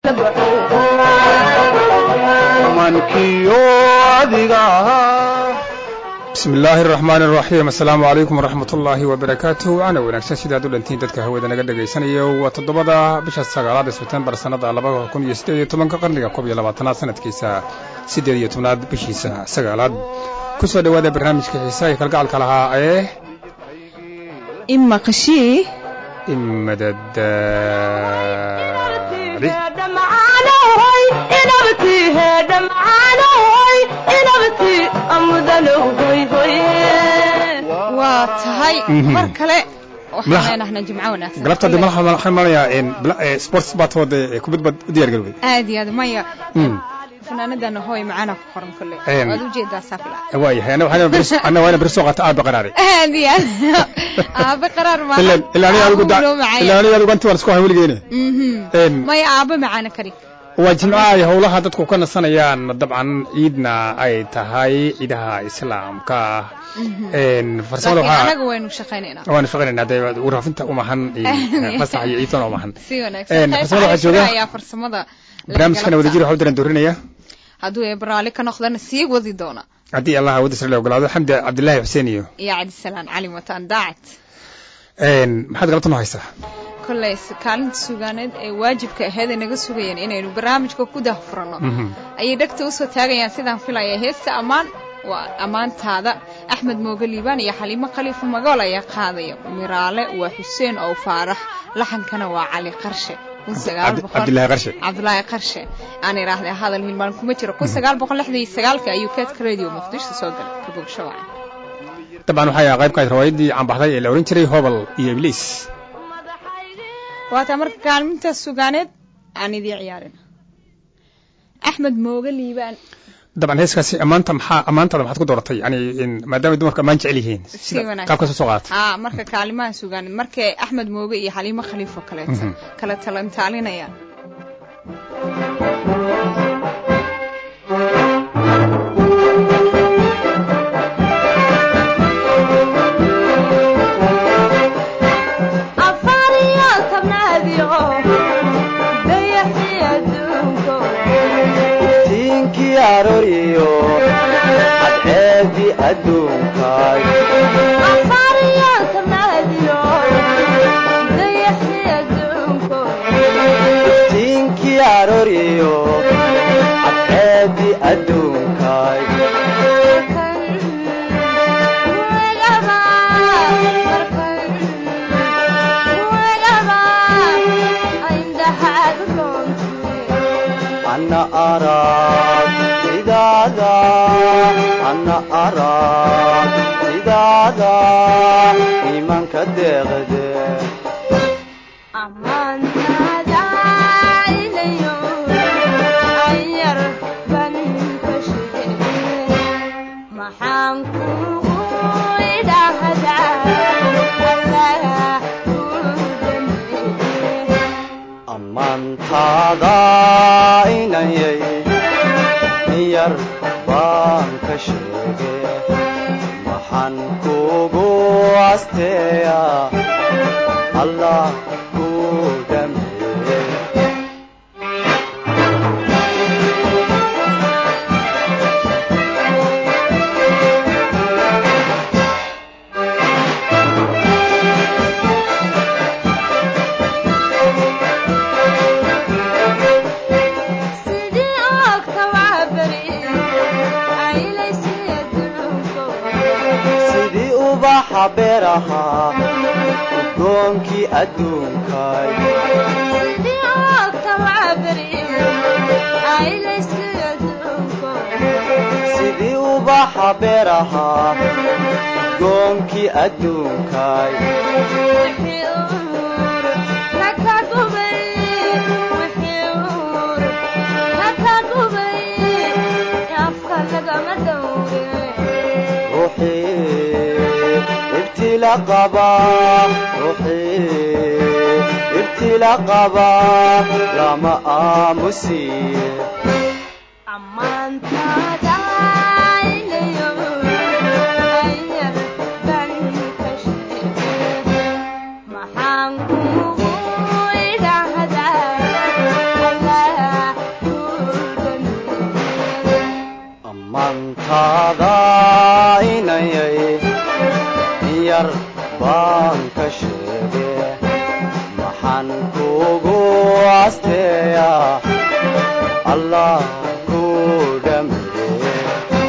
bismi illaahi araxmaan araxiim assalaamu calaykum waraxmat ullaahi wabarakaatuh waana wanaagsan sidaad u dhantiin dadka hawada naga dhagaysanayo waa toddobada bisha sagaalaad ee sebtembar sannada labada kun iyo siddeed iyo tobanka qarniga koob iyo labaatanaad sanadkiisa siddeed iyo tobnaad bishiisa sagaalaad ku soo dhowaada barnaamijka xiisaha iyo kalgacalka lahaa ee imaqashii imadadaali waa tahay mar kale waxaan leenahnaa jimco wanaagsan galabta de malaxa waxaan malaya sports baad wada kubad baad u diyaar garowday aad iyo aad maya fanaanadana hooy macaana ku qoran kole waad ujeedaa saafila waayahay ana waana beri soo qaata aabe qaraare aad iyo aad aabe qaraar ma ilaa aniga adigu anti waan isku hay weligeene maya aabe macaana kari waa jimcaha ay howlaha dadku ka nasanayaan dabcan ciidna ay tahay ciidaha islaamka farsamada waxaa anaga waynu shaqaynaynaa waanu shaqaynaynaa dee waraafinta umahan fasax iyo ciidtana umahan si wanaagsan farsamada waxaa jooga ayaa farsamada barnaamijkana wadajir waxu diran doorinaya hadduu ee baraali ka noqdana sii wadi doona haddii allah wadda sare la ogolaado xamdi cabdillaahi xuseen iyo iyo cabdisalaan cali wataan daacad maxaad galabta noo haysaa kolley kaalinta sugaaneed ee waajibka aheed ay naga sugayeen inaynu barnaamijka ku dahfuranno ayay dhegta usoo taagayaan sidaan filaya heesta ammaan waa ammaantaada axmed mooge liibaan iyo xaliimo khaliifa magool ayaa qaadaya miraale waa xuseen ow faarax laxankana waa cali qarshe cabdillaahi qarshe cabdulaahi qarshe aan idhaahday hadal hilmaan kuma jiro kun sagaal boqol lixdan iyo sagaalka ayuu keedka radio muqdisho soo galay kabogsho wacan dabcan waxay qayb ka ahayd riwaayadii caanbaxday ee la odhan jiray hobal iyo ibliis waataa marka kaalmintaas sugaaneed aan idii ciyaarin axmed mooge liibaan dabcan heeskaasi ammaanta maxaa ammaantaada maxaad ku dooratay yani maadaamay dumarku ammaan jecel yihiin qaabkaas usoo qaadata aa marka kaalimaha sugaaneed markay axmed mooge iyo xaliimo khaliifo kaleeto kala talantaalinayaan cadceedi adduunkaay iftiinkii arooriyo cadceedi adduunkaay ana arag sidaada ana arag sidaada iimanka deeqde ammaantaada inayay yar baan ka sheege maxaan kugu asteeya allah ku dhameeye sidii ubaxa beeraha udoonkii adduunkaay sidii ubaxa beeraha udoonkii adduunkaay ibtila qaba ruuxii ibtila qaba lama aamusiye allah ku dhameeye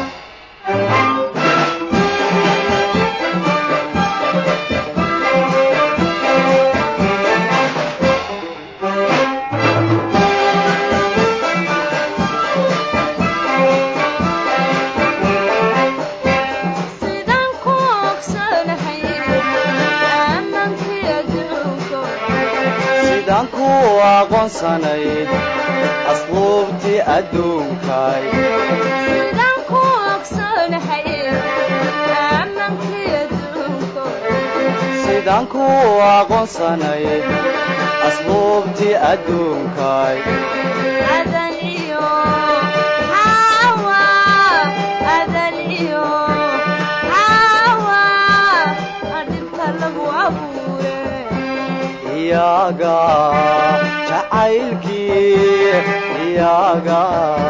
sidaan ku ogsanahay aammankii adduunko sidaan ku aqoonsanay asluubtii adduunkay sidaan ku ogsanahay aammankii adduunko sidaan ku aqoonsanay asluubtii adduunkay adan iyo xaawa adan iyo xaawa adhibta lagu abuure iyaga jacaylkii iyaga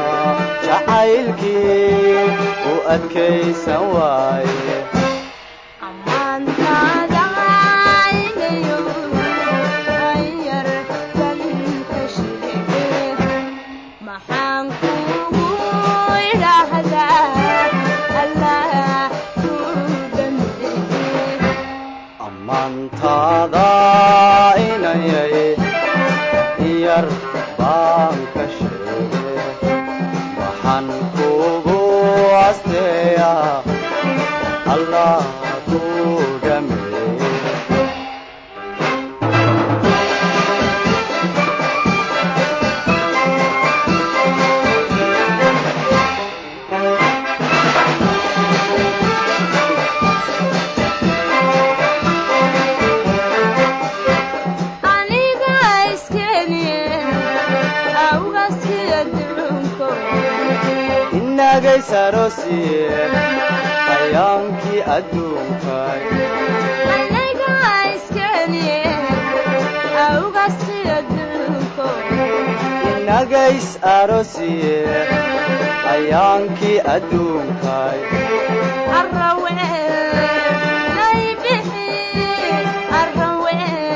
jacaylkii u adkaysan waaye ammaantaada aynayo ayar dan ka sheege maxaan kugu idhaahdaa allah ku dhameeye ammaantaada inayay yar baan ka sheege waxaan kugu asteeyaa allah ku dhameeye aniga iskeniye awgaskii adduunko inagay saroosiye hayaankii adduunkay aniga iskeniye awgaskii adduunko inagays aroosiye hayaankii adduunkay arrawe laybixi arrawe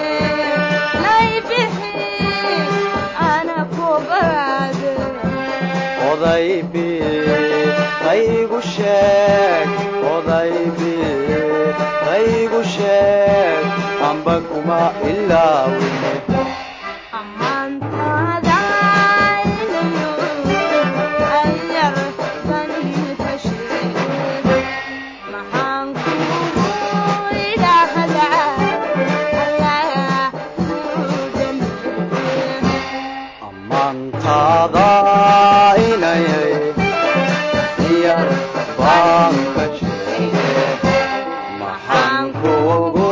laybixi ana kobaraade odaybi qaygu sheeg odaybi qaygu sheeg amba kuma ilaawine ammaantaada aynayo ayar ban ka sheege maxaan kugu idhaahdaa allah ku dhameeye ammaantaada inayay yar baan ka sheege maxaan kugu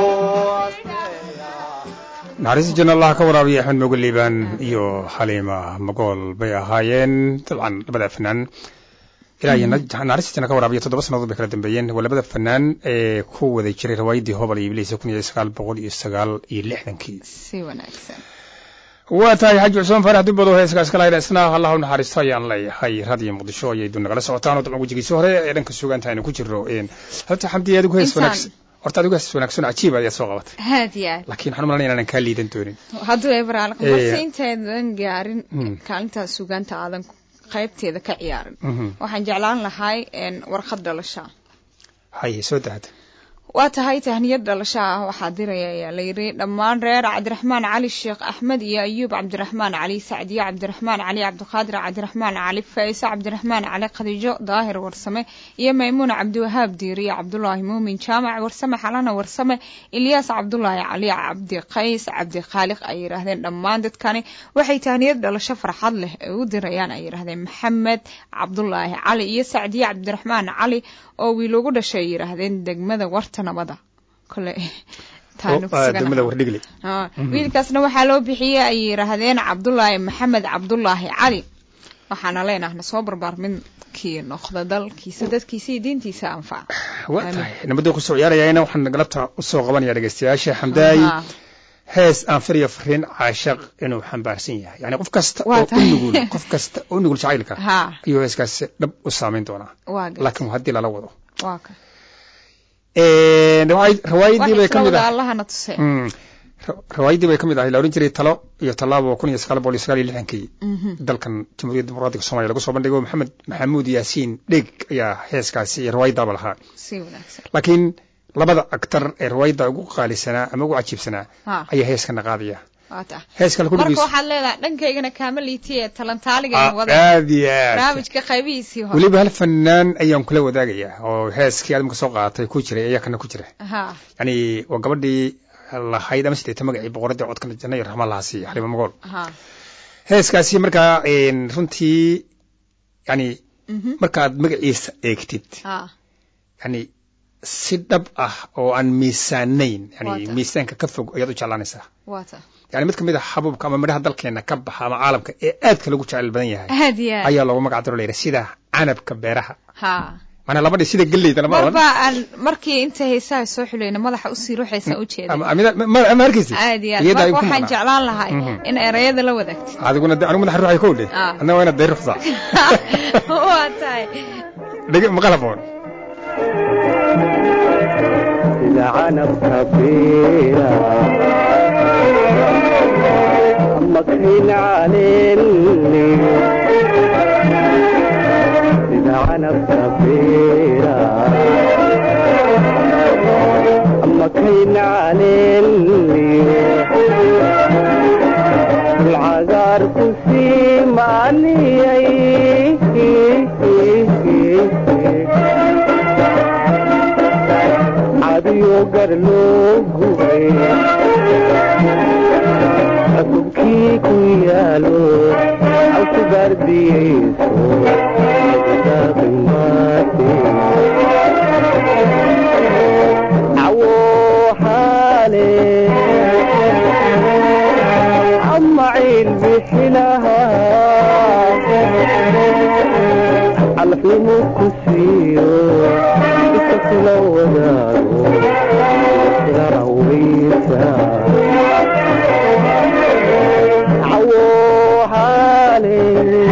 naxariista janna allah ka waraabiya axmed moge liibaan iyo xaliima magool bay ahaayeen dabcan labada fanaan ilaa iyo naxariista janna ka waraabiya toddoba sannadood bay kala dambeeyeen waa labada fanaan ee ku wada jiray riwaayaddii hobal iyo ibliisa kun iyo sagaal boqol iyo sagaal iyo lixdankii si wanaagsan waa tahay xaji cusmaan faarax dubbado heeskaas kala hayna isna allah u naxariisto ayaan leeyahay raadiyo muqdisho ayay dun nagala socotaan oo dabcan wejigiisii hore ee dhanka sugaanta aynu ku jirno horta xamdi adigu hees Intaan. wanaagsan horta adigu hees wanaagsan oo cajiib ayaad soo qabatay haad iyo aad laakiin waxaan u malanaya inaanan kaa liidan doonin hadduu ebraal Eh, balse intaydan gaarin Mm. kaalintaas sugaanta aadan qaybteeda ka ciyaarin Mhm. waxaan jeclaan lahay een, warqad dhalasha haye soo dahada waa tahay tahniyad dhalasho ah waxaa diraya ayaa la yidhi dhammaan reer cabdiraxmaan cali sheekh axmed iyo ayuub cabdiraxmaan cali sacdiye cabdiraxmaan cali cabdiqaadir cabdiraxmaan cali faa'iise cabdiraxmaan cali khadiijo daahir warsame iyo maymuuna cabdiwahaab diiriye cabdulaahi muumin jaamac warsame xalana warsame ilyaas cabdulaahi cali cabdi qays cabdi khaaliq ay yidhaahdeen dhammaan dadkani waxay tahniyad dhalasho farxad leh ay u dirayaan ay yidhaahdeen maxamed cabdulaahi cali iyo sacdiye cabdiraxmaan cali oo wiil ugu dhashay ay yidhaahdeen degmada warta nabada kole taanu ku sugan degmada ahaa. wardhigle Ah, wiilkaasna waxaa loo bixiyey ay yidhaahdeen cabdulaahi maxamed cabdulaahi cali waxaana leenahna soo barbaar midkii noqda dalkiisa dadkiisa iyo diintiisa anfaca waa Amiin. tahay nabadda kusoo ciyaarayana waxaan galabta usoo qabanaya dhegeystayaasha xamdaay Aha. hees aan fariyo fariin caashaq inuu xambaarsan yahay yani qof kasta Waa oo u tahay. nugul qof kasta oo u nugul jacaylka ha ayuu heeskaasi dhab u saameyn doonaa waa gat laakiin haddii lala wado waa ka riwaayad- riwaayadii wax bay ka isla mid wada ah allahana tuse Mm. ra- riwaayaddii bay ka mid ahay la odhan jiray talo iyo tallaabo kun iyo sagaal boqol iyo sagaal iyo lixdankii Mhm. dalkan jamhuuriyadda dimuqraadiga soomaaliya lagu soo bandhigo maxamed maxamuud yaasiin dheg ayaa heeskaasi iyo riwaayaddaaba lahaa si wanaagsan laakiin labada aktar ee riwaayadda ugu qaalisanaa ama ugu cajiibsanaa ha ayaa heeskana qaadaya waa ta heeskale marka kulligiis waxaad leedahay dhankaygana kaama liitiye talantaaliga Ah, wada aad iyo aad barnaamijka qaybihiisii hore weliba hal fanaan ayaan kula wadaagayaa oo heeskii adamka soo qaadatay ku jiray ayaa kana ku jira ha yani waa gabadhii lahayd ama sideeta magacii boqoradii codkan janna iyo raxmaan lahaa siiya xalima magool ha heeskaasi markaa een, runtii yani mhm markaad magaciisa eegtid ha yani si dhab ah oo aan miisaanayn yani Waata. miisaanka ka fog ayaad u jeclaanaysaa waa ta yani mid ka mid a xabuubka ama midhaha dalkeena ka baxa ama caalamka ee aadka lagu jecel badan yahay aad iyo aad ayaa loogu magac daro layidhi sida canabka beeraha ha maanaa labadhi sida gelleyda lama odhan marba aan markii inta heesaha soo xulayna madaxa usii ruuxaysa u jeeda ama amida- ma- ma ma arkaysi aad iyo aad Iyada ay marka ku waxaan maqnaa. jeclaan lahay Mhm. in erayada la wadaagtid adiguna de anigu madaxa ruuxay kow dhe Ah. adna waa inaad day ruxdaa waa tahay dhege maqalaboon sida canabka beera ama kayn caleeliyo sida canabka beera ama kayn caleeliyo dulcagaar ku siimaaniyay cadiyo gar loo gubay cusubkii ku yaalo cawsi baardiyeyso daaqimate cawo xaale ama ciil bixinaha calafnimo ku siiyo iska kula wadaago kula rawaysa cawo xaale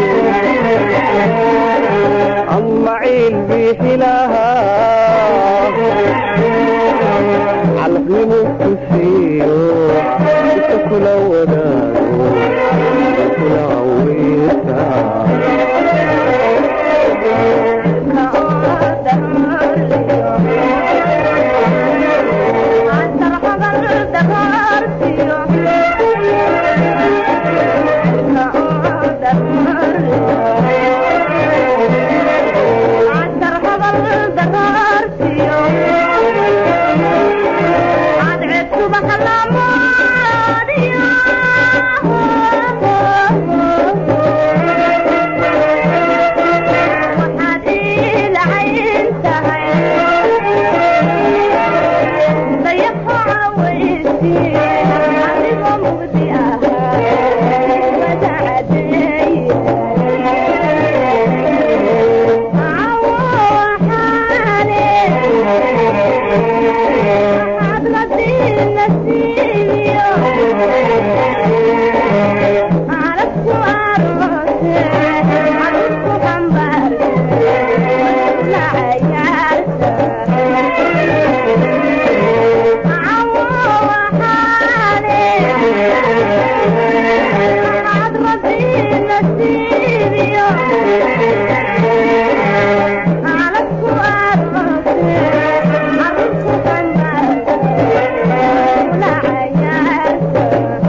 ama ciil bixinaha calafnimo ku siiyo iska kula wadaago kula rawaysa waxaad ila cayn tahay dayaxoca weysi adigoo mugdi ahaa wada cadeeye cawo xaale waxaad la diina siiyo calabku aroose calabku xambaarse la cayaarta cawo waxaale waxaad radiina siiyo calabku aroose calabku xambaarse la cayaarta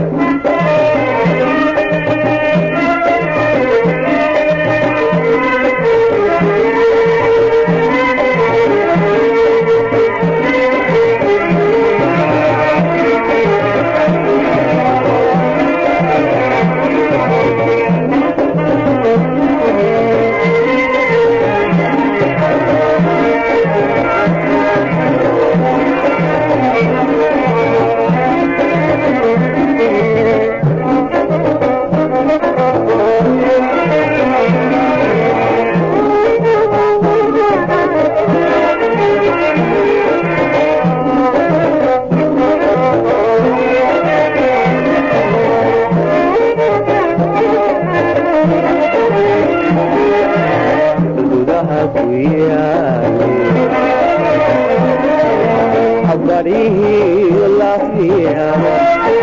gudaha ku yaali habarihi lafiya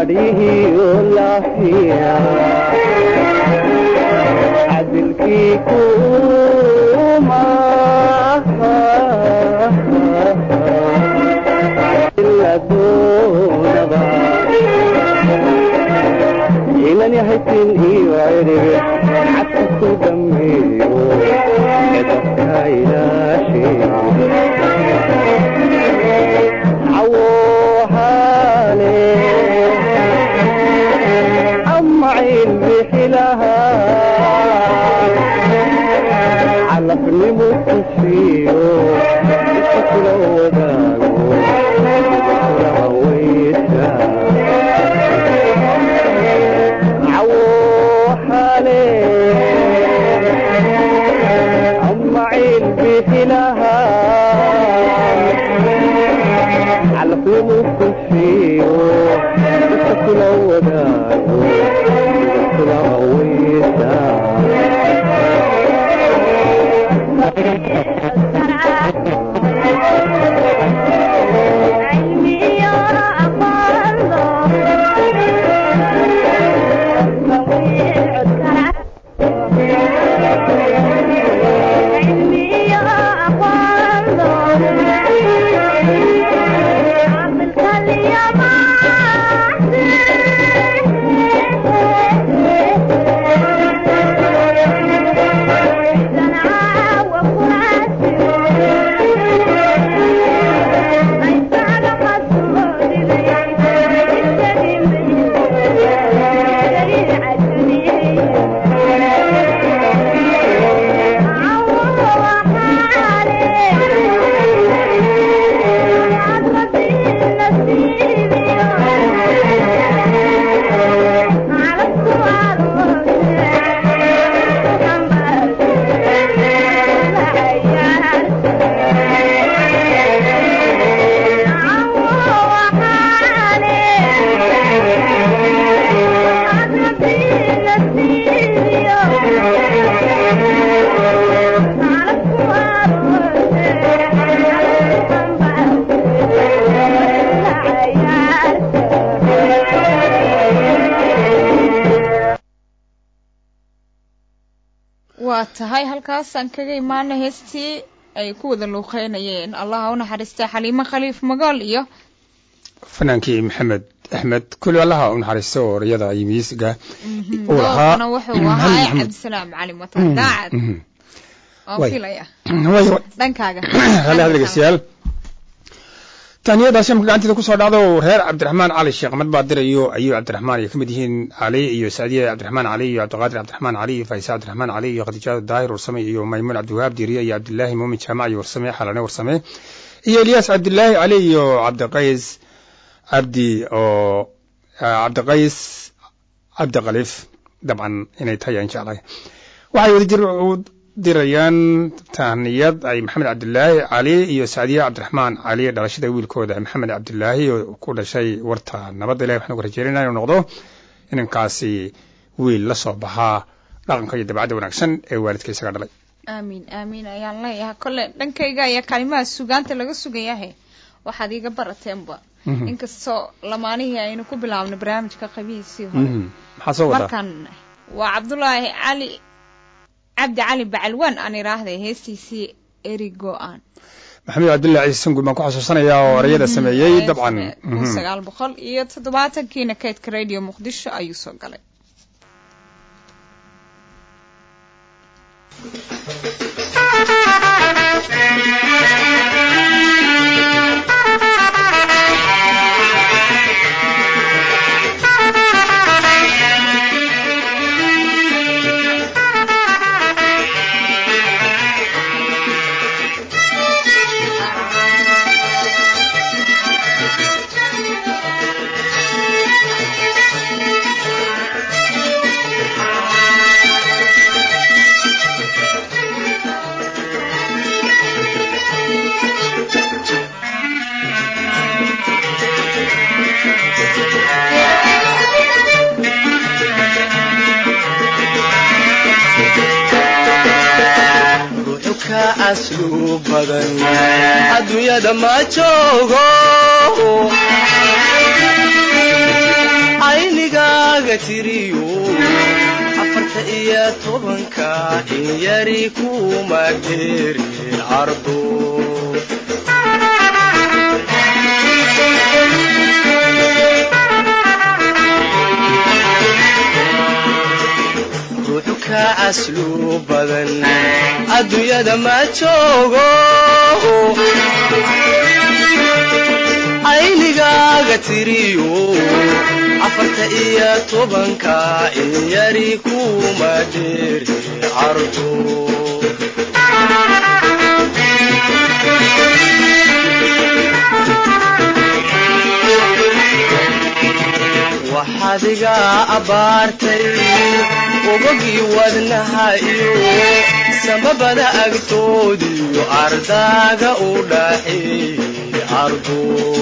adhihiyo laafiya cadilkii kuma ila doonaba inan yahaysin iyo cirib cadka ku dhameeyo edabka ilaashe cawohale ama ciil bixilaha calafnimu tusiyo iska kula wadaago sida kula hawaysa cawohale ama ciil bixilaha calafnimu tusiyo iska kula wadaago sida kula hawaysa waa tahay halkaasaan kaga imaana heestii ay ku wada luuqeynayeen allaha u naxariista xaliimo khaliif magool iyo fanaankii maxamed axmed kulli allaha u naxariisto oo orayada iyo miisiga uu lahaa doorkana wuxuu ahaa cabdisalaam cali matan daacad waan Way. filaya way dhankaaga hale had dhegeystayaal taaniyadaasi marka gacanteeda kusoo dhacdo reer cabdiraxmaan cali sheekh axmed baa dirayo ayuu cabdiraxmaan ay ka mid yihiin cali iyo saadiye cabdiraxmaan cali iyo cabdiqaadir cabdiraxmaan cali iyo faisa cabdiraxmaan cali iyo khadiijada daahir warsame iyo maymuun cabdiwahaab diiriye iyo cabdilaahi muumin jaamac iyo warsame xalane warsame iyo elyaas cabdilaahi cali iyo cabdiqays cabdi oo ah, cabdiqays cabdi khaliif dabcan inay tahay aan jeclahay waxay wada jir u dirayaan tahniyad ay maxamed cabdilaahi cali iyo saadiye cabdiraxmaan cali dhalashada wiilkooda maxamed cabdilaahi oo ku dhashay warta nabadda ilahi waxaan uga rajeynayna inuu noqdo inankaasi wiil la soo baxaa dhaqanka iyo dabacadda wanaagsan ee waalidka isaga dhalay aamiin aamiin ayaan leeyahay kole dhankayga ayaa kalimaha sugaanta laga sugayahe waxaad iiga barateenba Mhm. inkastoo lamaanihii aynu ku bilaabnay barnaamijka qabihiisii hore Mhm. maxaa soo wadaa markan waa cabdulaahi cali cabdi cali bacalwaan aan idhaahday heestiisii eri go-aan maxamed cabdilaahi ciise sanguul baan ku xasuusanayaa oo erayada sameeyey dabcan kun Mhm. sagaal boqol iyo toddobaatankiina kaydka radio muqdisho ayuu soo galay ruuxu ka aslu badan adduunyada ma joogo aynigaaga tiriyo afarta iyo tobanka in yari kuma dheerin cardo ruuxu ka aslu badan adduunyada ma joogo aynigaaga tiriyo afarta iyo tobanka in yari kuma dheeri cardo waxaad iga abbaartay ogogii wadnaha iyo samabada agtoodiyo ardaaga u dhaxeeyey ardo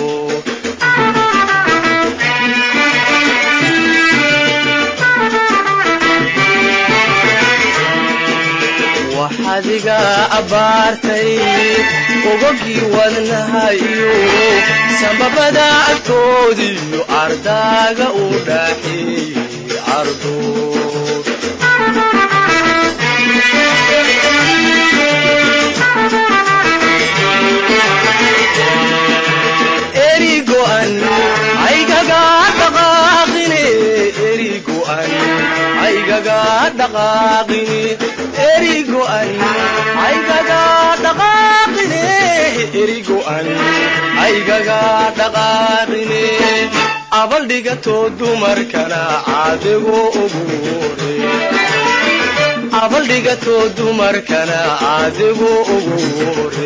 waxaad iga abbaartay ogogii wadnaha iyo samabada agtoodiyo ardaaga u dhaxeeyey ardo erigo'an aygaga dhaqaaqine erigo'an aygaga dhaqaaqine erigo'an aygaga dhaqaaqine erigo'an aygaga dhaqaaqine abaldhigatoo dumarkana caadigo uguure abaldhigatoo dumarkana caadigo uguure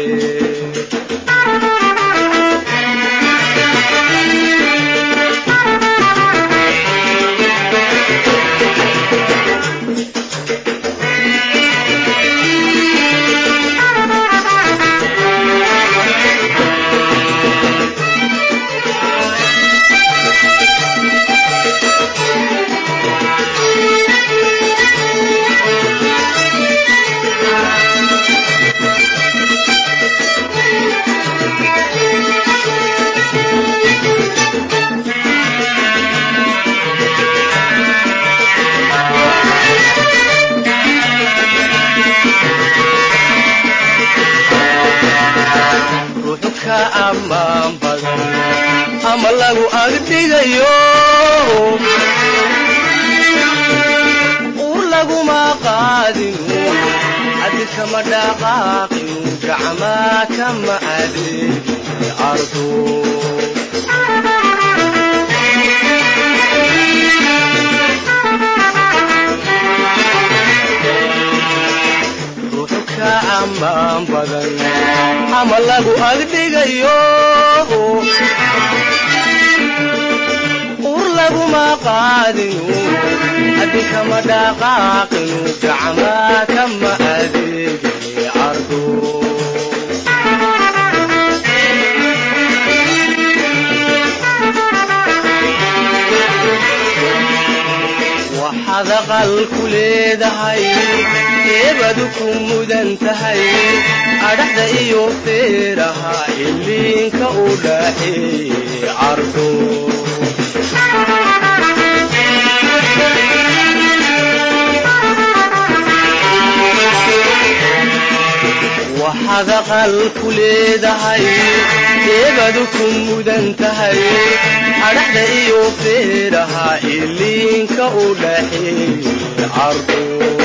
ruuxu ka ammaan badan ama lagu agdhigayo ur laguma qaadinu adikama dhaqaaqinu gacmaa kama adeegin ardo ruuxu ka ammaan badan ama lagu agdhigayo ur laguma qaadinu adikama dhaqaaqinu gacmaa kama adeegin cardo waxaad aqal ku leedahay eebadu ku mudan tahay adhaxda iyo feeraha iliinka u dhaxeeyey cardo waxaad aqal ku leedahay eebadu ku mudan tahay adhaxda iyo feeraha iliinka u dhaxeeyey cardo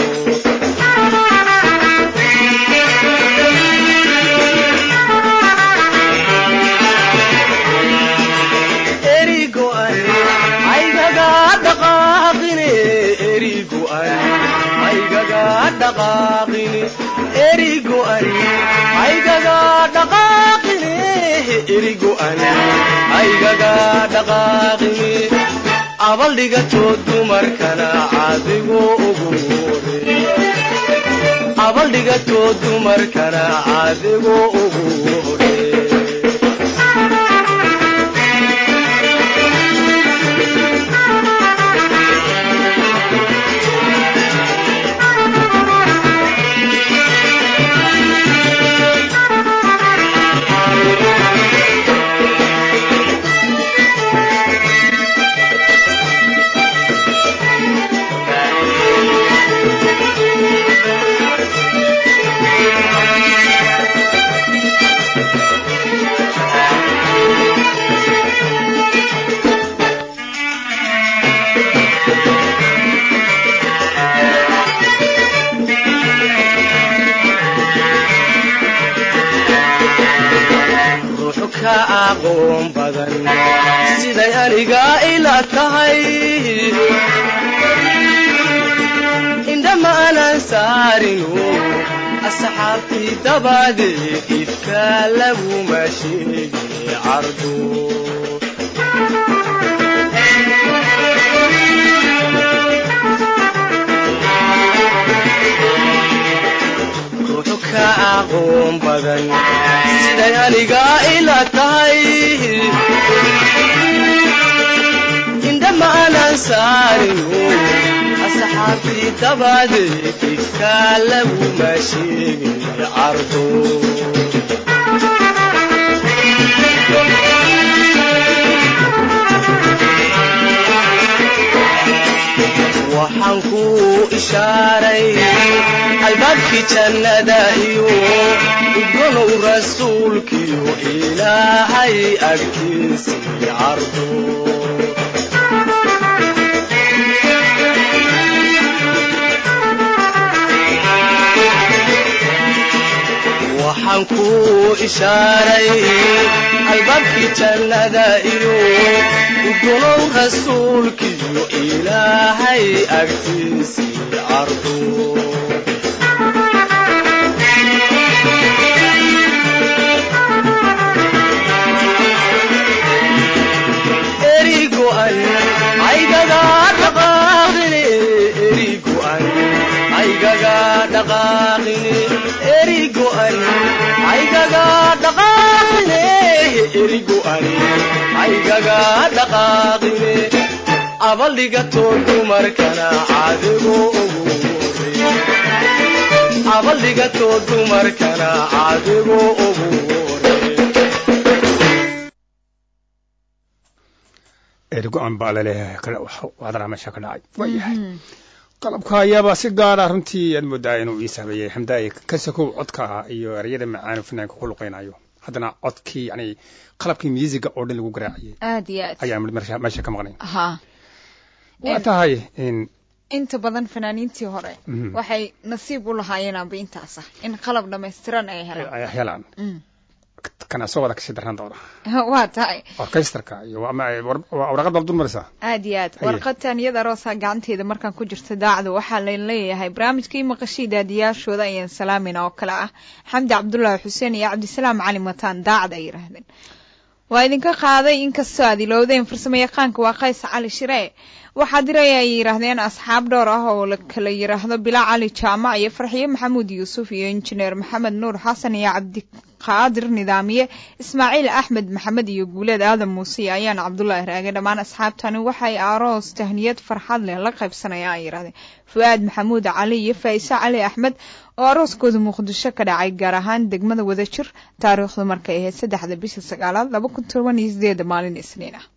erigo'an aygaga dhaqaaqine erigo'an aygaga dhaqaaqine erigo'an aygaga dhaqaaqine erigo'an aygaga dhaqaaqine abaldhigatoo dumarkana caadigo ugu wore abaldhigatoo dumarkana caadigo ugu wore tahay indhama aanan saarinu asxaabtii dabadeed ifka laguma sheegin cardo ruuxu ka aqoon badan siday aniga ila tahay indhama aanan saarinu asxaabtii dabadeed ifka laguma sheegin cardo waxaan ku ishaaray albaabkii jannada iyo udgonow rasuulkiyo ilaahay agtiisii cardo waxaan ku ishaaray albaabkii jannada iyo udgonow rasuulkiyo ilaahay agtiisii cardo erigo'an aygaga dhaqaaqine erigo'an aygaga dhaqaaqine erigo'an aygaga dhaqaaqine erigo'an aygaga dhaqaaqine abaldhigato dumarkana caadigo ugu abaldhigato dumarkana caadigo ugu ergo-an baa laleeyahay wadraa meesha ka dhacay waayahay qalabka ayaabaa si gaara runtii aad moodaa inuu ii saameeyey xamdaaye kasakow codka iyo ereyada macaanu finaanka ku luqaynayo haddana codkii yani qalabkii musiga oo dhan lagu garaacayay aad iyo aad ayaa meesha meesha ka maqnayn ha waa tahay in inta badan fanaaniintii hore Mhm. waxay nasiib u lahaayeen amba intaas ah in qalab dhammaystiran ay helaan ay helaan Mm. kana soo wada kasii darnaan doona waa tahay orkesterka iyo waa ma- war- waa warqad baad dul maraysaa aad iyo aad Haye. warqadtan iyada roosa gacanteeda markaan ku jirta daacda waxaa la leeyahay barnaamijkii maqashii daadiyaashooda ayaan salaamayna oo kale ah xamdi cabdulaahi xuseen iyo cabdisalaam cali mataan daacad ay yidhaahdeen waa idinka qaaday inkastoo aad ilowdeen farsamo yaqaanka waa qays cali shiree waxaa diray ay yidhaahdeen asxaab dhowr ah oo la kala yidhaahdo bilaa cali jaamac iyo farxiyo maxamuud yuusuf iyo injineer maxamed nuur xasan iyo cabdiqaadir nidaamiye ismaaciil axmed maxamed iyo guuleed aadan muuse iyo ayaan cabdulaahi raage dhammaan asxaabtani waxay aroos tahniyad farxad leh la qaybsanayaan ay yidhahdeen fu-aad maxamuud cali iyo faa'ise cali axmed oo arooskooda muqdisho ka dhacay gaar ahaan degmada wadajir taariikhdu markay ahayd saddexda bisha sagaalaad laba kun toban iyo sideeda maalin isniin ah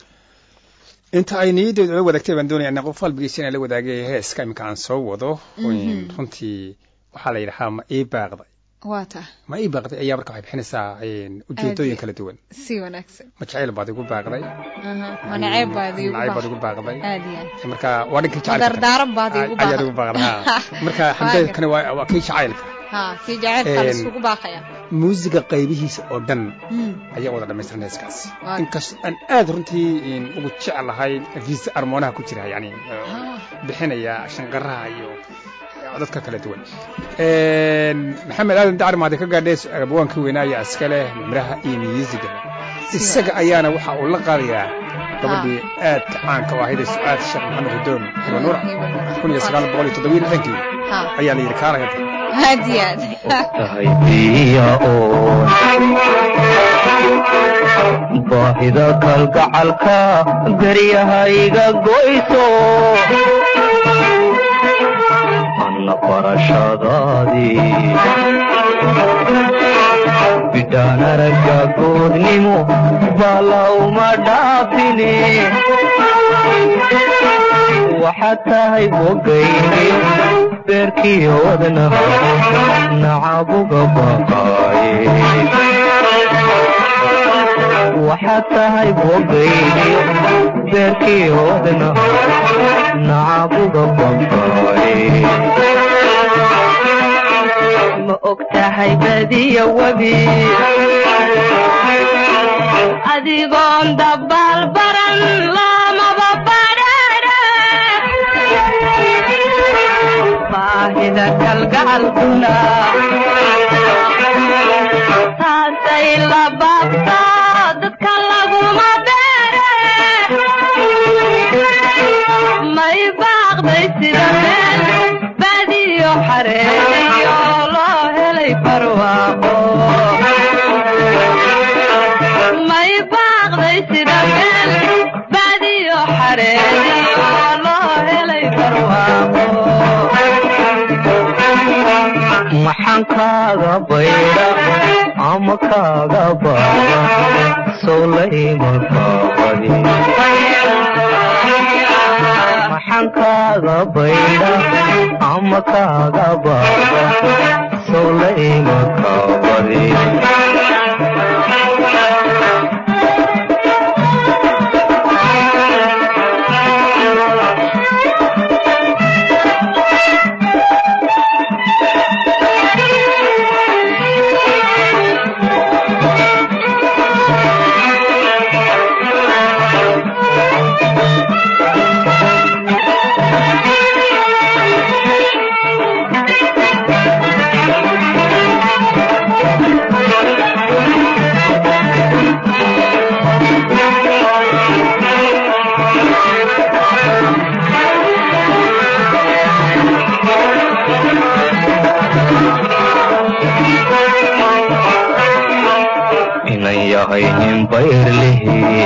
inta ay niyadeedu la wadaagtay baan doonaya in qof qalbigiisa inaan la wadaagay heeska iminka aan soo wado Mhm. runtii waxaa la yidhahaa ma ii baaqday waa taa ma ii baaqday ayaa marka waxay bixinaysaa een, ujeedooyin Aad. kala duwan si wanaagsan ma jacayl baad igu baaqday ma naceeb baad iigu nacayb baad baax igu baaqday aad iyo aad marka waa dhankii ma jacaylka dardaaran baad iigu Ay- ayaad igu baaqday ha. marka xamdeedkani waa waa kii jacaylka ha kii jaceylka la Een, isugu baaqaya muusiga qaybihiisa oo dhan Mm. ayaa wada dhamaystiran heeskaas Waa- inkastoo aan aad runtii een, ugu jeclahay viisa armoonaha ku jira yani Ah. bixinaya shanqaraha iyo codadka kala duwan Een, maxamed aadan dacar maade ka gaadhay abwaankii weynaa ayaa iska leh miraha iyo miisiga isaga ayaana waxa uu la qaadayaa gabadhii aadka caanka u ahayd ee sucaad sheekh maxamed hudoon hibanuura Hiba Nuura. kun iyo sagaal boqol iyo toddobiyo lixdankii Ha. ayaa la yidhi kaalaya aad iyo aad tahay biya oo baahida kalgacalka garyahayga goyso anna barashadaadii bidhaan aragga goodnimo bala uma dhaafine waxaad tahay bogayniyo beerkiyo wadnaha nacabuga baqaaye waxaad tahay bogayniyo beerkiyo wadnaha nacabuga baqaaye ma og tahay badiya webi adigoon dabaal baran lamaba bogta kalgacalkuna taasay la baabta dadka laguma beere may baaqday sida meel badiyo xareeyo loo helay barwaaqo may baaqday sida meel badiyo xareeyo loo helay barwaaqo maxaan kaaga baydha ama kaaga baaba sowlayma kaabadi maxaan kaaga baydha ama kaaga baaba sowlayma kaabadi inan yahay nin bayrlihi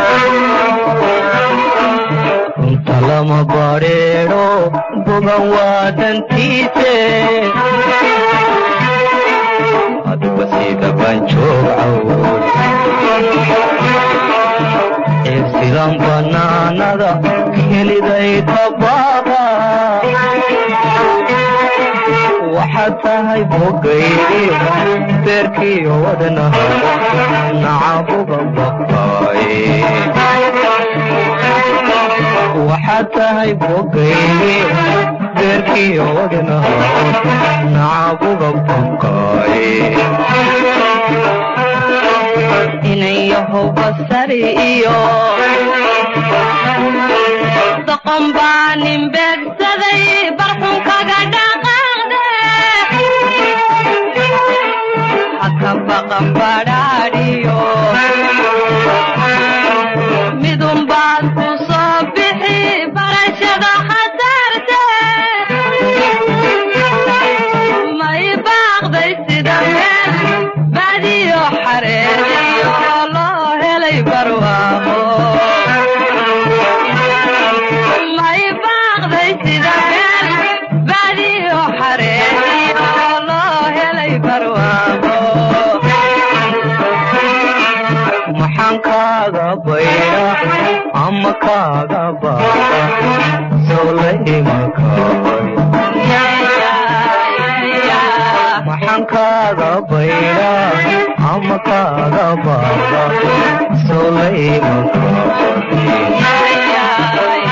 runta lama badheedho bogan waa dantiise aduba sida banjoog cawd eebsidan bannaanada keliday tabaaqa waxaad tahay bogaydi beerkiyo wadnaha nacabuga baqaaye waxaad tahay bogaydi beerkiyo wadnaha nacabuga baqaaye inayahow basari iyo doqon baa nin beegsaday barxun kaga dhaqaaqde haka baqan badhaadhiyo midun baad ku soo bixi barashada khasaarte may baaqday sida meel badiyo xareeriyo loo helay barwaaqo may baaqday sida meel badiyo xareeriyo loo helay barwaaqo maxaan kaaga baydha ama kaaga baaba sowlayma kaabadi maxaan kaaga baydha ama kaaga baaba sowlayma kaabadi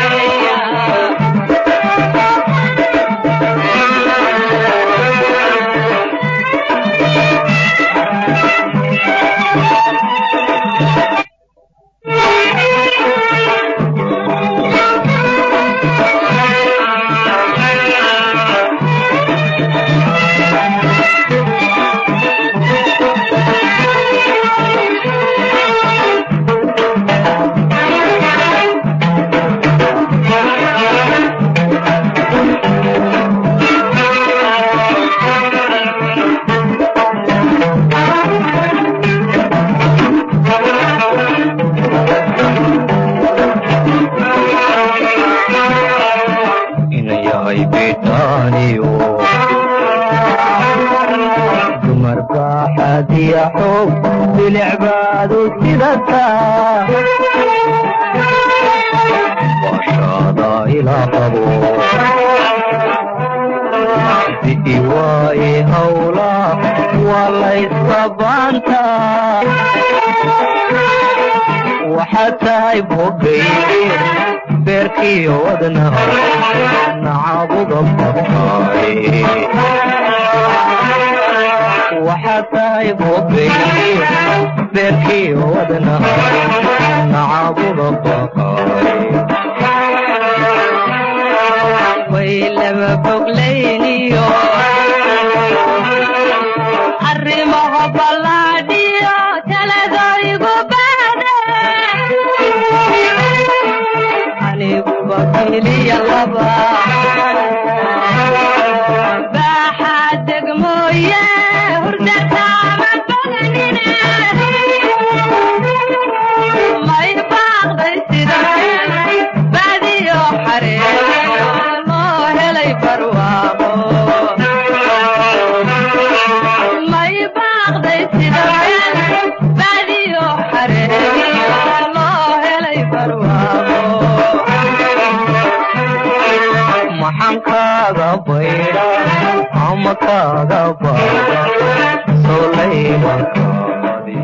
ina yahay bitaaniyo dumar baaxadiya xoog bilicbaadu sidataa waashaada ilaa qabo di'i waaye hawla waa laysabaantaa waxaad tahay bogaydi beerkiyo wadnaha nacabuga baqaaye waxaad tahay bogaydi beerkiyo wadnaha nacabuga baqaaye way laba boglayniyo baydha ama kaaga baada solayma kaadi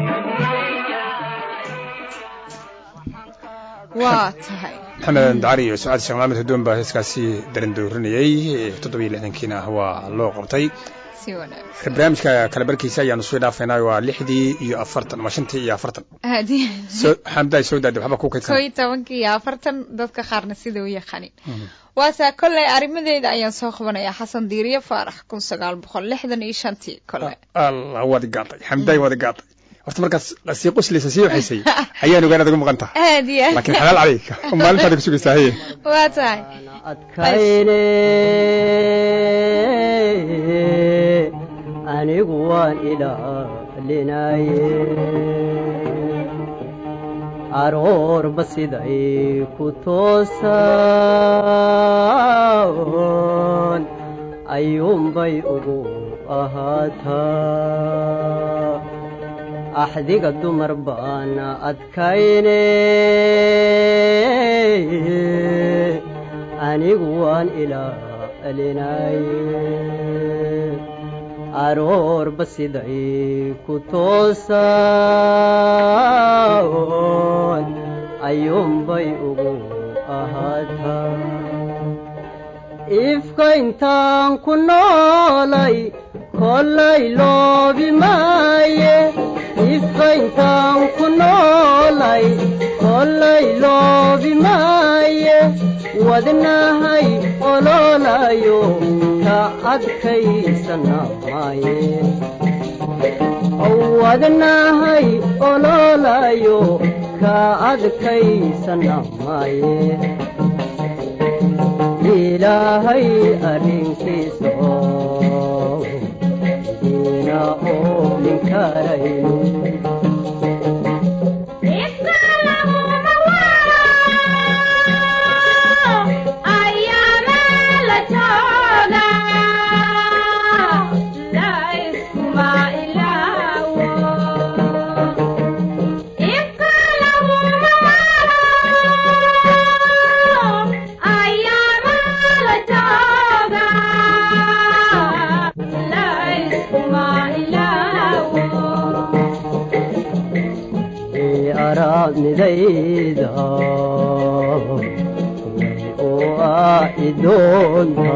waa tahay maxamed dacari iyo sucaad sheekh maxamed hadoon baa heeskaasi darandoorinayey toddobiyo lixdankiina waa loo qabtay si wanaagsan barnaamijka kale barkiisa ayaanu soo dhaafaynaa waa lixdii iyo afartan ama shantii iyo afartan haddii soo xamdaay soo daadi waxba ku koo kaydsan iyo tobankii iyo afartan dadka qaarna sida u yaqaanin waasaa kolley arrimadeeda ayaan soo qabanayaa xasan diiriye faarax kun sagaal boqol lixdan iyo shantii kolley allah waad gaatay xamdaay waad gaatay horta markaas sii quslaysa sii waxaysay ayaan ogaan aad uga maqan tahay aad iyo aad laakiin xalaal calayka maalintaada ku sugaysaa haye waa tahay adkayne anigu waan ilaalinaye aroorba siday ku toosaan ayuunbay ugu ahaataa axdiga dumar baana adkayne anigu waan ilaalinaye aroorba siday ku toosaan ayuunbay ugu ahaataa ifka intaan ku noolay kollay loobi maaye ifka intaan ku noolay kollay loobi maaye wadnahay ololayo ka adkaysana maaye wadnahay ololayo ka adkaysana maaye ilaahay arrinkiisa oo diina oo ninkarayno araadnidayda oo ah idoonta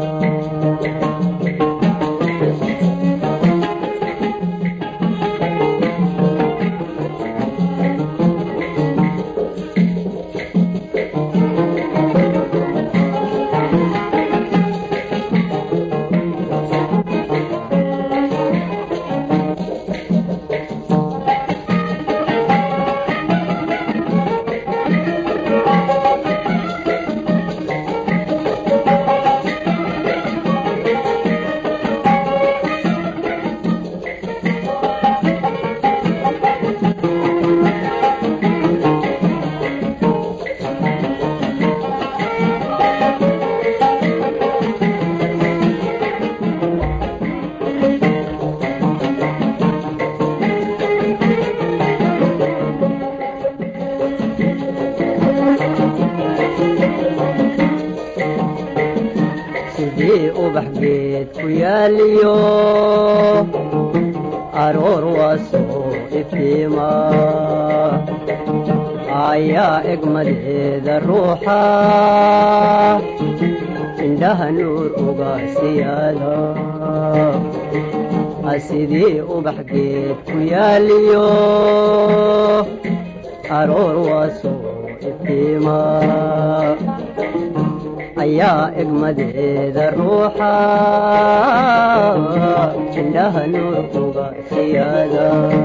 sidii ubax geed ku yaaliyo aroor waa soo iftiima ayaa egmadeeda ruuxa indhaha nuur uga siyaada sidii ubax geed ku yaaliyo aroor waa soo iftiima ayaa egmadeeda ruuxa indhaha nuur uga siyaada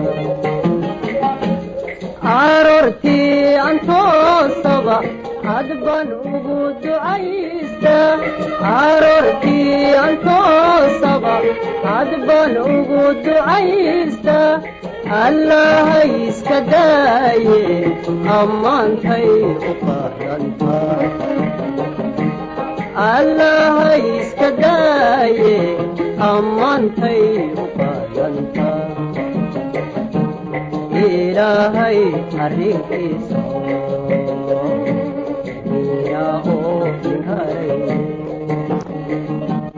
aroortii antoosaba hadban ugu ducaysta aroortii antoosaba hadban ugu ducaysta allahay iska daaye ammaantay u qaadanta allahay iska daaye ammaantay u qaadanta ilaahay arrinkiisa ina oo ninharay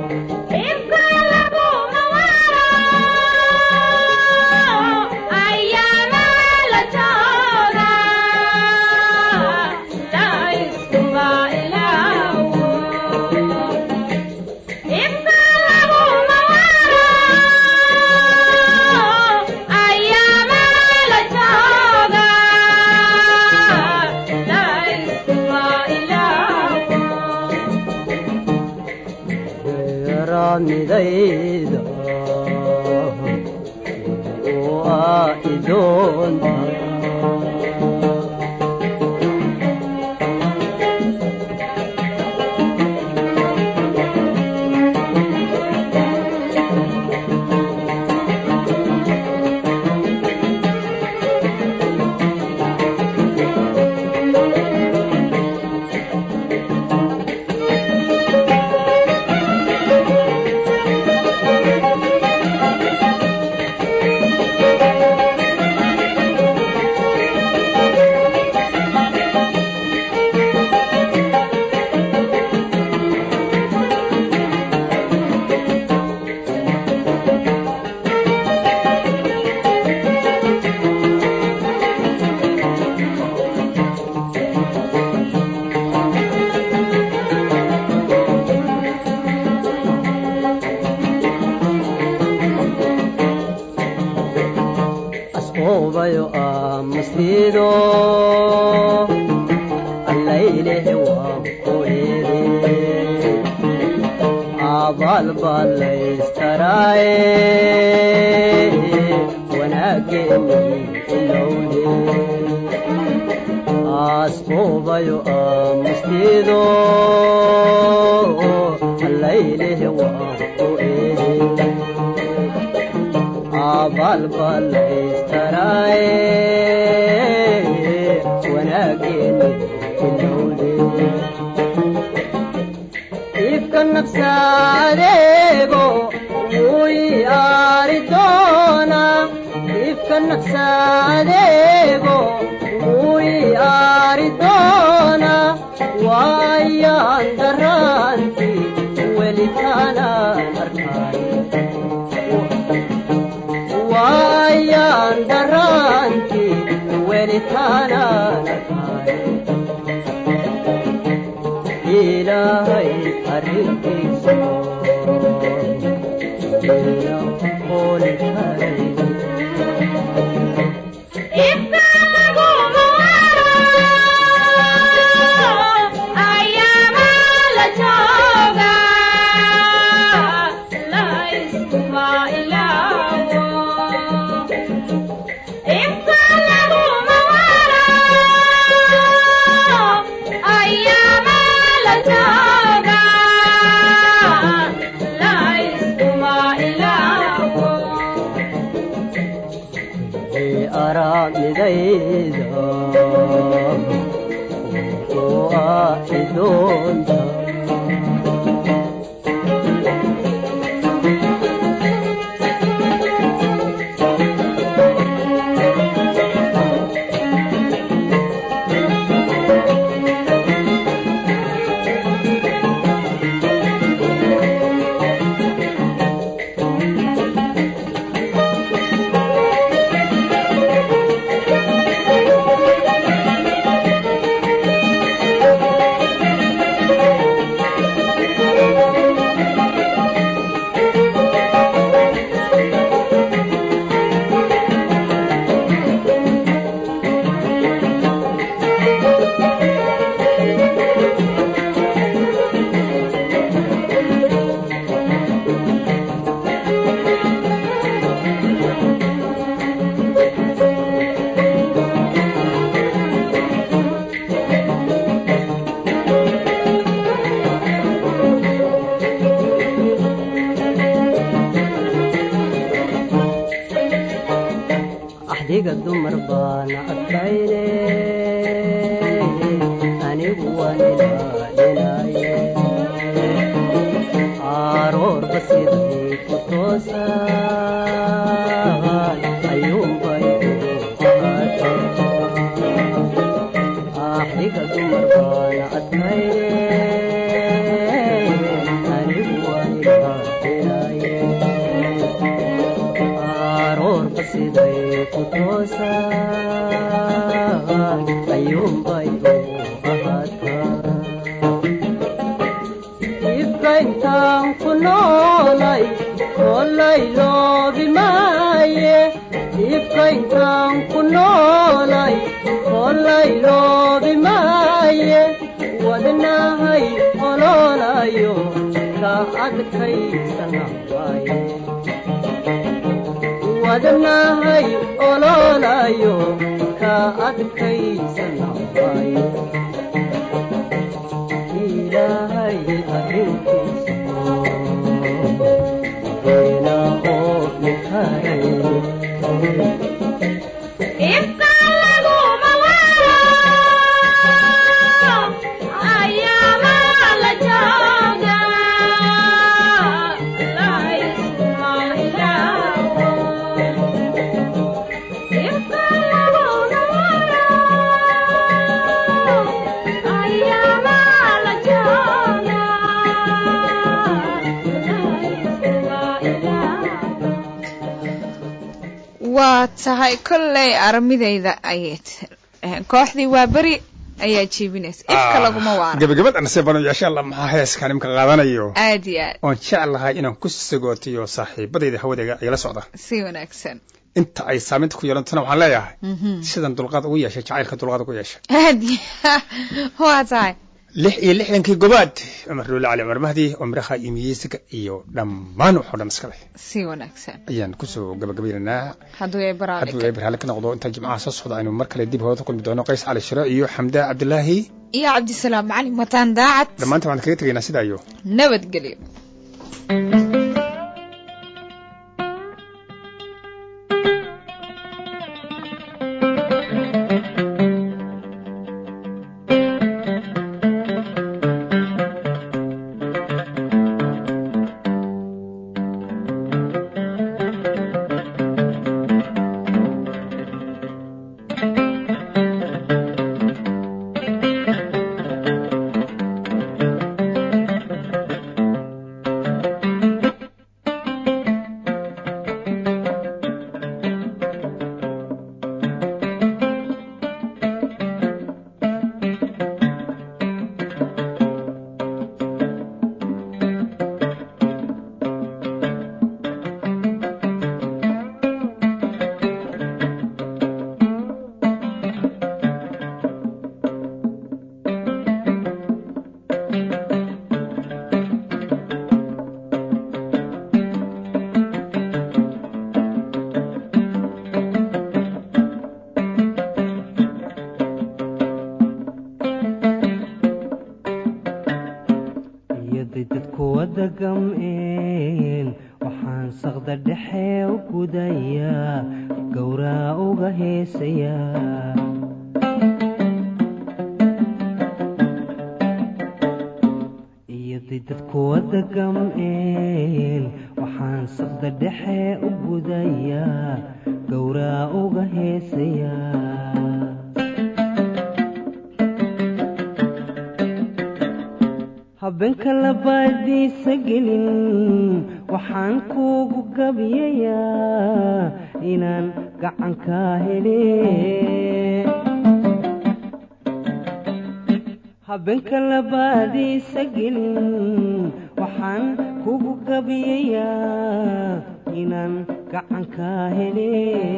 araamidayda waa idoonta asqoobayo aamustiido allaylehe waan ku iri abaal baa laystaraaye wanaaggeeni ilowle asqoobayo aamustiido allaylehe waan ku iri abaal baa laystaraaye wanaaggeeni ilowle ifka nafsaadeego wuy aari doona ifka nafsaadeego wuy aari doona waayaan daraanti welitaanaan arkaay waayaan daraanti welitaanaan arkaay ilaahay arrinkiisa ila ooli karay araamidayda waa idoonta axdiga dumar baana adkayne anigu waan ilaalinaye aaroorba siday ku toosaan ayuunbay u ahaatay axdiga dumar baana adkayne anigu waan ilaalinaye aaroorba siday ku toosaan ayuunbay u ahaataa ifka intaan ku noolay kolay loobi maaye ifka intaan ku noolay kolay loobi maaye wadnahay ololayo ka adkaysana waaye wadnahay ololayo ka adkaysana waaye ilaahay arrinkiisa ila oo nikaray waa tahay kolley aramidayda ayay kooxdii waa beri ayaa jeebinaysa ifka laguma waara gabagabad anase bano insha allah maxaa heeskan imka qaadanayo aad iyo aad oon jeclahay inaan ku sagootiyo saaxiibadayda hawadayga igala socda si wanaagsan inta ay saamaynta ku yeelantona waxaan leeyahay sidan dulqaad ugu yeeshay jacaylka dulqaad ugu yeeshay aad iyo waa tahay lix iyo lixdankii gobaad cumar dhuule cali cumar mahdi oo miraha iyo miyeysiga iyo dhammaan waxoo dhan iska leh si wanaagsan ayaan kusoo gabagabaynaynaa hadduu ay baraale hadduu ay barhaale ka noqdo inta jimcaha soo socda aynu mar kale dib hooda kulmi doono qays cali shiro iyo xamda cabdilaahi iyo cabdisalaam macalin mataan daacad dhammaanta waan kaga tegaynaa sidaa iyo nabadgelyo iyaday dadku wada gam'een waxaan saqda dhexe u gudayaa gowraa uga heesayaa iyaday dadku wada gam'een waxaan saqda dhexe u gudayaa gowraa uga heesayaa habeenka labaadiisa gelin waxaan kuugu gabiyayaa inaan gacankaa hele habeenka labaadiisa gelin waxaan kuugu gabiyayaa inaan gacankaa hele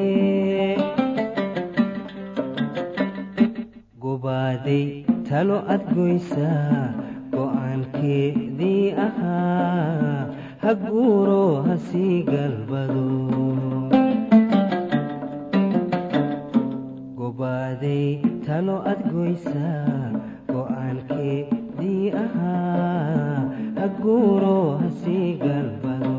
gobaaday talo ad goysaa go'aankeedii ahaa ha guuro ha sii galbado gobaaday talo ad goysaa go'aankeedii ahaa ha guuro ha sii galbado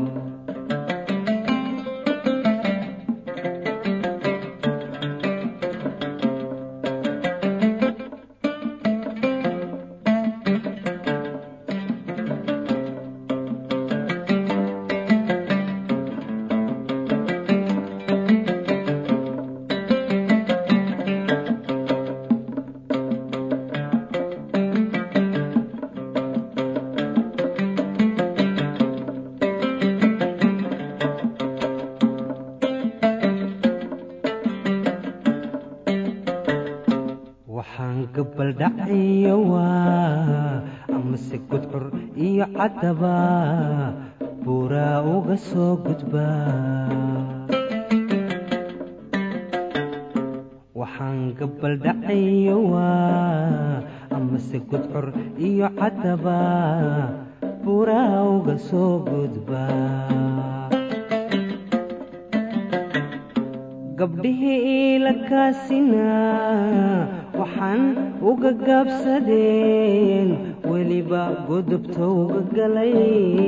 waxaan gabal dhacayo waa amase gudcur iyo caddaba buuraa uga soo gudbaa waxaan gabal dhacayo waa amase gudcur iyo caddaba buraa uga soo gudbaa gabdhihii iila kaasinaa waxaan uga gaabsadeen weliba godobta uga galay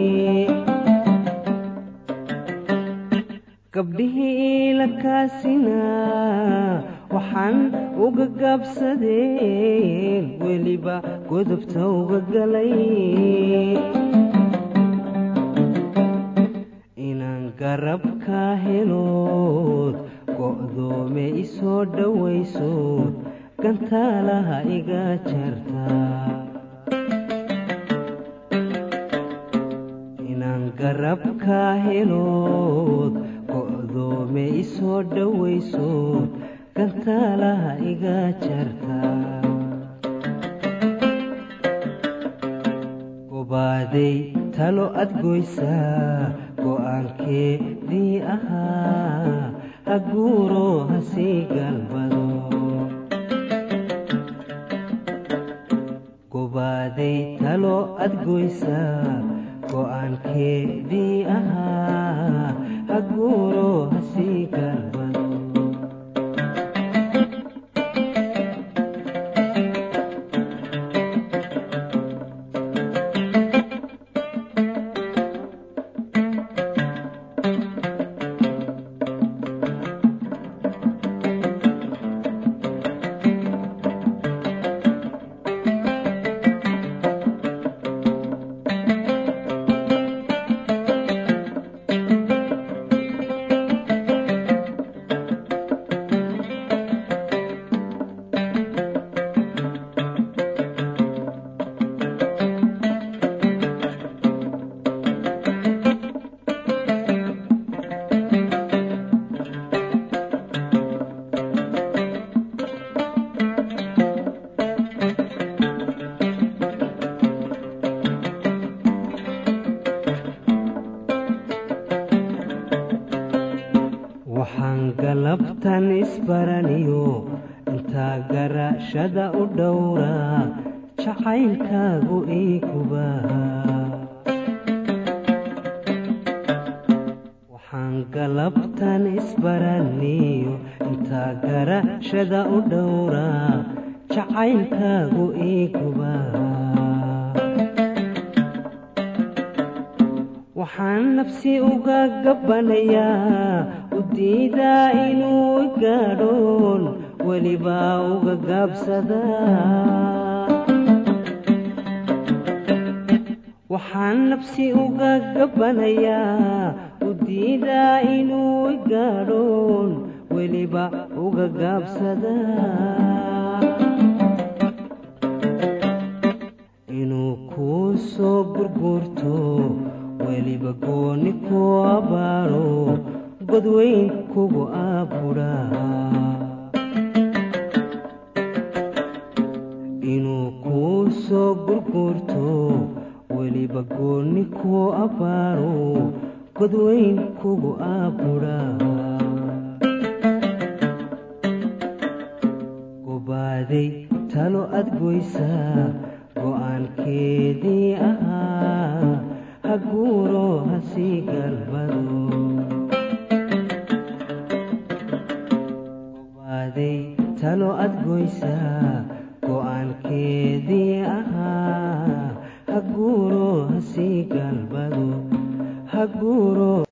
gabdhihii iila kaasinaa waxaan uga gaabsadeen weliba godobta uga galay inaan garabka helood go'doome isoo dhowayso gantaalaha iga jartaa inaan garabka helood go'doome isoo dhowayso gantaalaha iga jartaa gobaaday talo adgoysaa go'aankeedii ahaa haguuro hasii galbado gobaaday talo adgoysaa go'aankeedii ahaa haguuro hasii galbado waxaan galabtan isbaraniyo intaa garashada u dhowraa jacaylkaagu ii kubaa waxaan galabtan isbaraniyo intaa garashada u dhowraa jacaylkaagu ii kubaa waxaan nafsi uga gabbanayaa u diidaa inuu gaadhoon welibaa uga gaabsadaa waxaan nafsi uga gabbanayaa u diidaa inuu gaadhoon weliba uga gaabsadaa inuu kuu soo gurguurto weliba gooni ku abaaro godweyn kugu aabudhaa inuu kuu soo gurguurto weliba gooni ku abaaro godweyn kugu aabudhaa gobaaday talo adgoysaa go'aankeedii ahaa haguuro hasii galbado gobaaday talo adgoysaa go'aankeedii ahaa haguuro hasii galbado haguuro